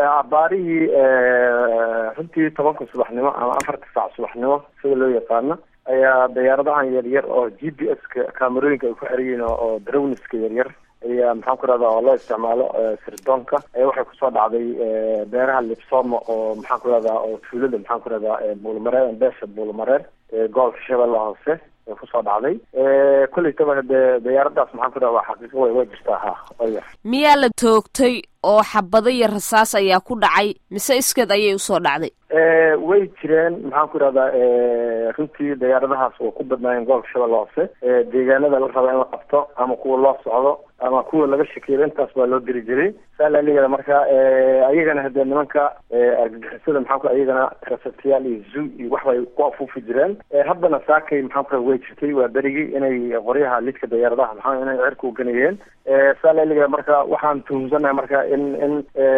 abaarihii runtii tobanka subaxnimo ama afarta saac subaxnimo sida loo yaqaano ayaa diyaaradahan yaryar oo g p s ka camerooyinka ay ku xerayiin oo drowniska yaryar ayaa maxaan ku rahda oo loo isticmaalo sirdoonka ayaa waxay kusoo dhacday beeraha libsoma oo maxaan ku rahdaa oo tuulada maxaan ku rahdaa buulmareer beesha buulmareer gobolka shabeelle hoose ay kusoo dhacday kollaytaba hadee diyaaradaas maxaan ku rahda waa xaqiiqo way way jirtaa ha oya miyaa la toogtay oo xabado iyo rasaas ayaa ku dhacay mise iskeed ayay usoo dhacday way jireen maxaan ku rahdaa runtii diyaaradahaas oo ku badnaayeen gobolka shabeelle hoose deegaanada la raba in la qabto ama kuwa loo socdo ama kuwa laga shakeeyo intaas baa loo diri jiray saa laaligeeda marka ayagana hadee nimanka argagixisada maxaan ku ayagana rasatiyaal iyo zoo iyo wax bay ku afuufi jireen haddana saakay maxaan ku way jirtay waa berigii inay qoryaha lidka diyaaradaha maxaa inay cirka uganayeen saa laaligeeda marka waxaan tuhumsanahay marka in in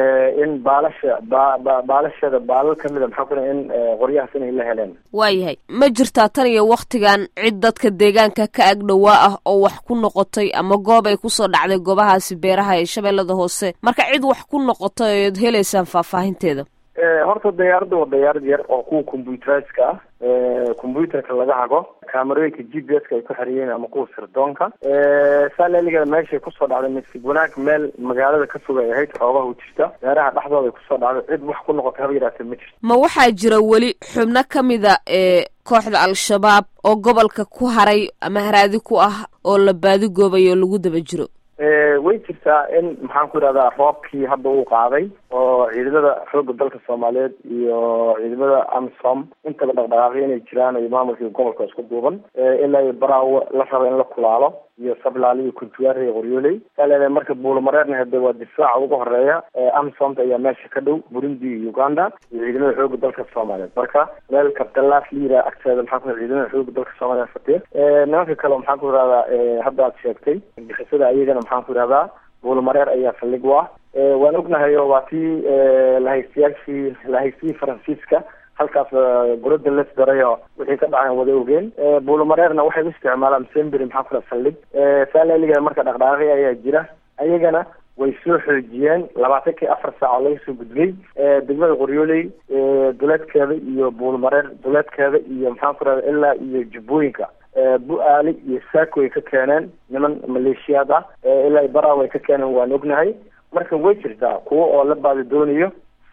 in baalasha ba ba baalasheeda baalal kamida maxaa ku in qoryahaas inay la heleen waayahay ma jirtaa tan iyo waktigan cid dadka deegaanka ka agdhowaa ah oo wax ku noqotay ama goob ay kusoo dhacday goobahaasi beeraha ee shabeellada hoose marka cid wax ku noqotay ood helaysaan faahfaahinteeda horta diyaaradda waa diyaarad yar oo kuwa computeriska ah computerka laga hago camerooyinka g p s ka ay ku xeriyeen ama kuwa sirdoonka saa laaligeeda meeshay kusoo dhacday misig wanaag meel magaalada ka fog ay ahayd xoogaha u jirta beeraha dhexdooda ay kusoo dhacday cid wax ku noqotay haba yaraatee ma jirto ma waxaa jira weli xubno ka mida ee kooxda al-shabaab oo gobolka ku haray ama haraadi ku ah oo la baadigoobayo oo lagu daba jiro way jirtaa in maxaan ku idhahdaa roobkii hadda uu qaaday oo ciidamada xooga dalka soomaaliyeed iyo ciidamada amisom intaba dhaqdhaqaaqyo inay jiraan iyo maamulkii gobolka isku duuban ilaa iyo baraawo la raba in la kulaalo iyo sablaali iyo kuntuwaare iyo qoryooley saa leedahay marka buulamareerna hade waa difaaca ugu horeeya amisomta ayaa meesha ka dhow burundi iyo uganda iyo ciidamada xooga dalka soomaaliyeed marka meel kabdalaaf liira agteeda maxaa ku ciidamada xooga dalka soomaaliyeed fatiya nimanka kale maxaan ku ihahdaa hadda aad sheegtay bixisada ayagana maxaan ku ihahdaa buulamareer ayaa saldhig u ah waan ognahay oo waa tii lahaystayaashii lahaystihii faransiiska halkaas gurada les darayo wixii ka dhacan wada ogeen buulamareerna waxay u isticmaalaan sembery maxaa kula saldhig saa laaligeeda marka dhaqdhaqaaqi ayaa jira ayagana way soo xoojiyeen labaatankii afar saac oo laga soo gudbay degmada qoryooley duleedkeeda iyo buulmareer duleedkeeda iyo maxaan ku rahda ilaa iyo jubbooyinka bu-aali iyo saako ay ka keeneen niman maleeshiyaad ah ilaa baraaw ay ka keeneen waan ognahay marka way jirtaa kuwo oo la baadi doonayo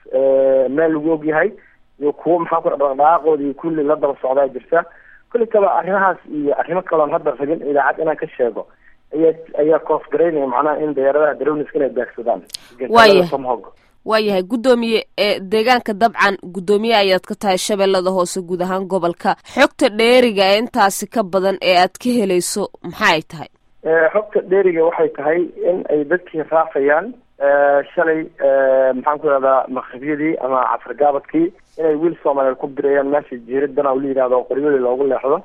meel lagu ogyahay iyo kuwo maxaa ku dhaqdhaqaaqooda iyo kulli la daba socdaa jirta kulli kaba arrimahaas iyo arrimo kaloon hadda rabin idaacad inaan ka sheego ayaa ayaa koosgaraynaya macnaha in diyaaradaha darowniska inay beegsadaan waaya waayahay guddoomiye ee deegaanka dabcan guddoomiye ayaad ka tahay shabeellada hoose guud ahaan gobolka xogta dheeriga ee intaasi ka badan ee aad ka helayso maxaa ay tahay xogta dheeriga waxay tahay in ay dadkii raafayaan shalay maxaan ku ihahdaa maqribyadii ama casargaabadkii inay wiil soomaaliyeed ku dirayaan meesha jiiradana la yidhahdo qoryooli loogu leexdo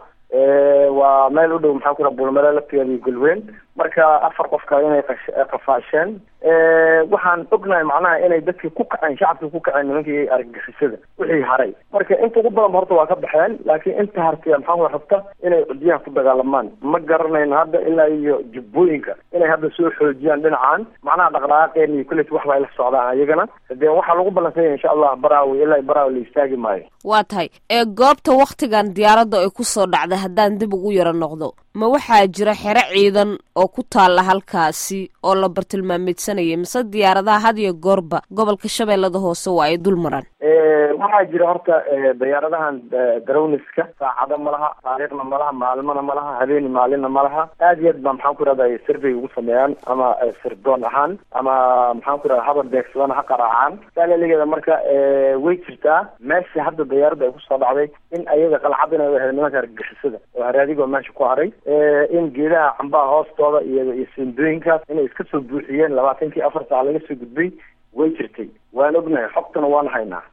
waa meel u dhow maxaa ku bulmare laftigeeda iyo golweyn marka afar qofka inay qafaasheen waxaan ognahay macnaha inay dadkii ku kaceen shacabkii ku kaceen nimankii argagixisada wixii haray marka inta ugu badanba horta waa ka baxeen laakiin inta hartiya maxaa ku rabta inay cudyaha ku dagaalamaan ma garanayno hadda ilaa iyo jubbooyinka inay hadda soo xoojiyaan dhinacan macnaha dhaqdhaqaaqeen iyo kullet waxba ay la socdaan ayagana dee waxaa lagu ballansanya insha allah baraawi ilaa baraawi la istaagi maayo waa tahay ee goobta waktigan diyaaradda ay kusoo dhacday haddaan dib ugu yaro noqdo ma waxaa jira xero ciidan oo ku taalla halkaasi oo la bartilmaameedsanayay mise diyaaradaha had iyo goorba gobolka shabeellada hoose waa ay dul maraan waxaa jira horta diyaaradahan darowniska saacado ma laha taariikhna ma laha maalmana ma laha habeeni maalinna ma laha aad iyo aad baa maxaan ku irahda survey ugu sameeyaan ama sirdoon ahaan ama maxaan ku irahda habar beegsadana ha qaraacaan saalaligeeda marka way jirtaa meesha hadda diyaaradda ay kusoo dhacday in ayaga qalcad inay ahayd nimanka argagixisada oo haraadigoo meesha ku haray in geedaha cambaha hoostooda iyo iyo sindooyinkaas inay iska soo buuxiyeen labaatankii afar saac laga soo gudbay way jirtay waan ognahay xogtana waan haynaa